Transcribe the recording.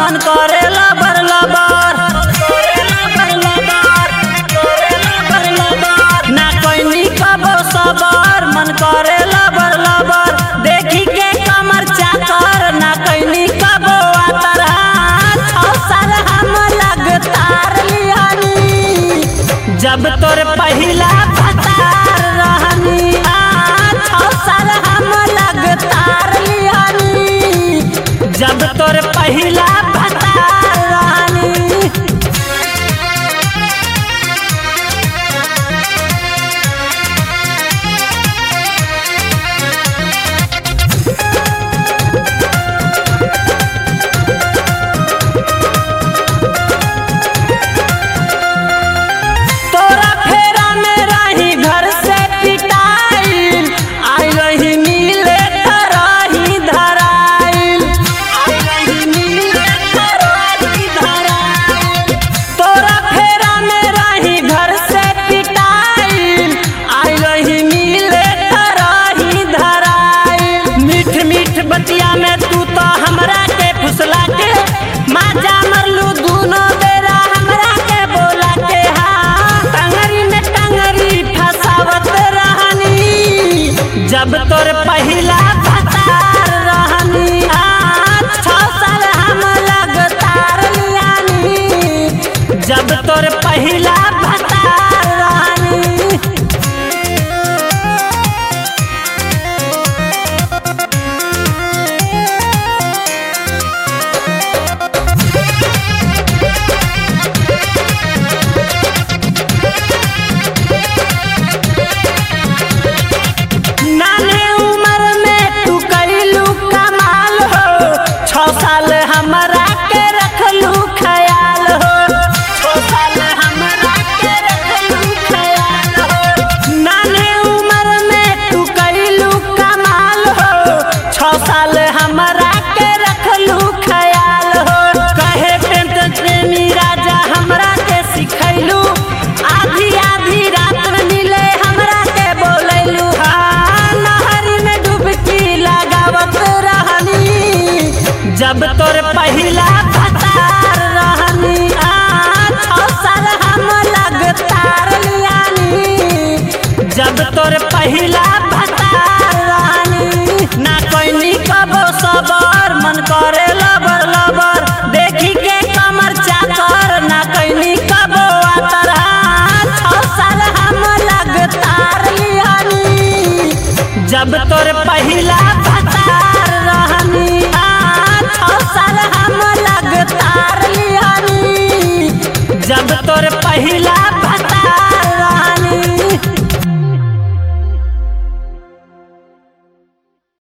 मन करे लबर लबर ना कोई कबो सबर मन करे लबर लबर देखी के कमर चाकर ना कोई कबो आतर छौ साल हम लगतार लिहानी जब तोर पहिला भतार रहनी आ, छौ साल हम लगतार लिहानी जब तोर पहिला भतार रहनी तोरा फेरा में रही घर से पिटाइल आई रही मिले तरही धराइल आई रही मिले तरही धराइल तोरा फेरा में रही घर से पिटाइल आई रही मिले तरही धराइल मीठ मीठ बतिया में तू तो हमरा के फुसला के माजा मरलू दूनो बेरा हमरा के बोला के हाँ टंगरी में टंगरी फसावत रहनी जब तोर पहिला भतार रहनी आ, छौ साल हम लगतार लियानी जब तोर पहिला भतार रहनी नाने उम्र में तू कैलू कमाल हो छौ साल हमरा के रखलू ख्याल हो छौ साल हमरा के रखलू ख्याल हो नाने उम्र में तू कैलू कमाल हो छौ साल हमरा के रखलू ख्याल हो कहे पेंट प्रेमी राजा हमरा के सिखैलू आधी आधी रात में मिले हमरा के बोलैलू हाँ नहरी में डुबकी लगावत रहनी जब तोर पहिला भतार रहनी आ छौ साल हम लगतार लियानी जब तोर पहिला भतार रहनी ना कोई कबो सबर मन करे लबर लबर देखी के कमर चाकर ना कोई कबो आतर छौ साल हम लगतार लियानी जब तोर पहिला